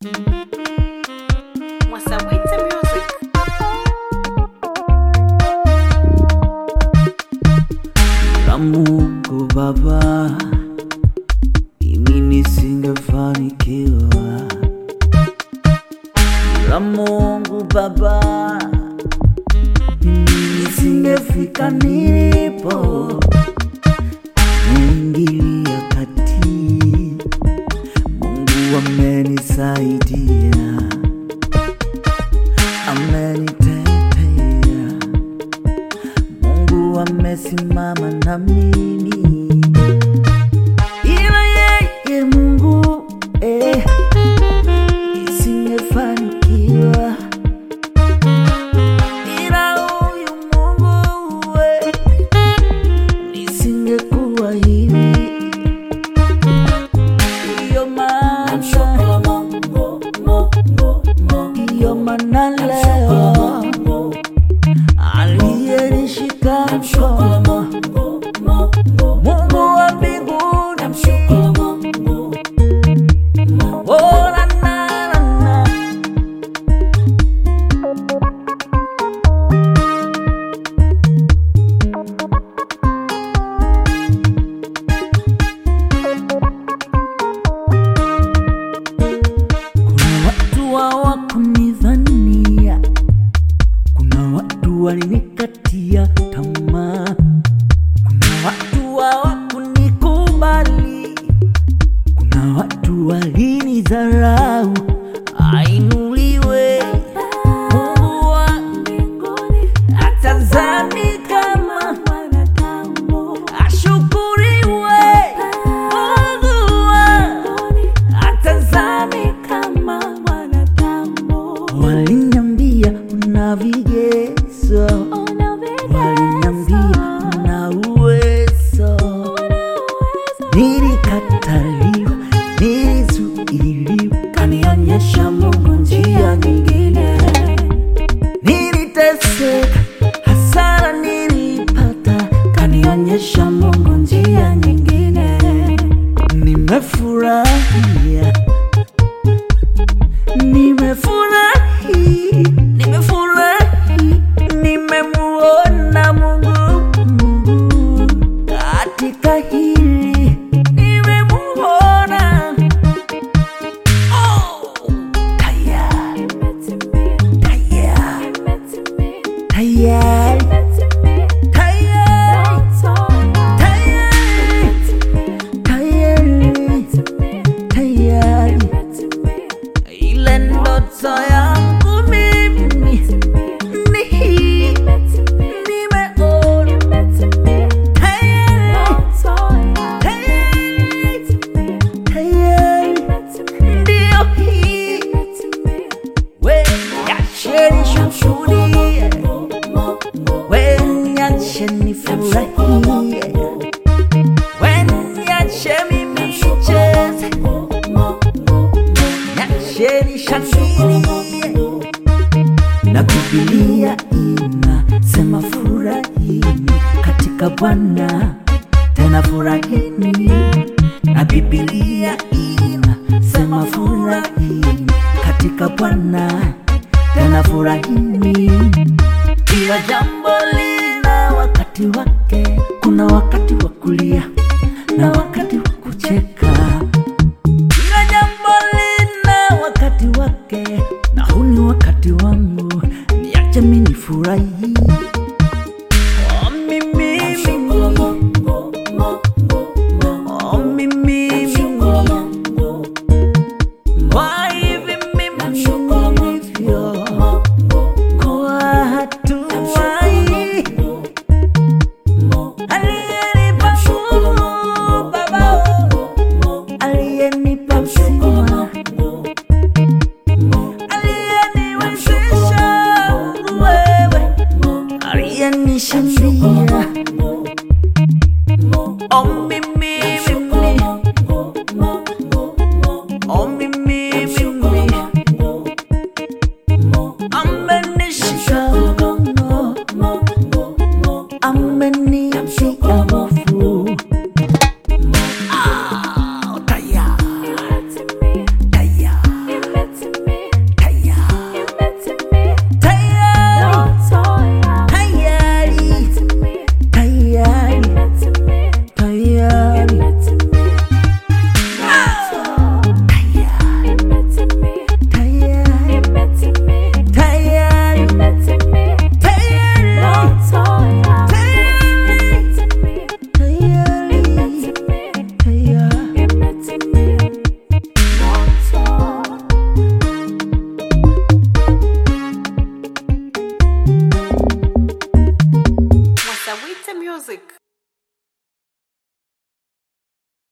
Mwasawiti Music. la Mungu Baba, mimi nisingefanikiwa. La Mungu Baba, mimi nisingefika nilipo. Muingilia kati, Mungu amenisaidia, amenitetea Mungu amesimama na mimi, ila yeye Mungu eh, isingefanikiwa, ila huyu Mungu eh, nisingekuwa hivi. Ndiyo maana ndiyo maana leo aliyenishika mkono Mungu wa mbinguni Oh, la, la, la, la. Kuna watu hawakunidhania, kuna watu walinikatia tamaa, kuna watu hawakunikubali, kuna watu walinidharau. Ainuliwe Mungu wa mbinguni, atazami kama ashukuriwe Mungu wa atazami Waliniambia una vigezo, waliniambia una uwezo, nilikataliwa, nilizuiliwa, kanionyesha Mungu njia nyingine, niliteseka, hasara nilipata, kanionyesha Mungu njia nyingine, nimefurahia Nimefurahi, nimefurahi, nimemuona Mungu, Mungu katika hili nimemuona. Oh, tayari, tayari, tayari, tayari, tayari, tayari, tayari. Ile ndoto yangu mimi ni hii, nimeona tayari, tayari, ndio hii. We niacheni shuhudie, we niache nifurahie, we niache mimi nicheze, niacheni shangilie na Biblia inasema furahini katika Bwana, tena furahini. Na Biblia inasema furahini katika Bwana, tena furahini. Kila jambo lina wakati wake, kuna wakati wa kulia na wakati wa kucheka. Kila jambo lina wakati wake,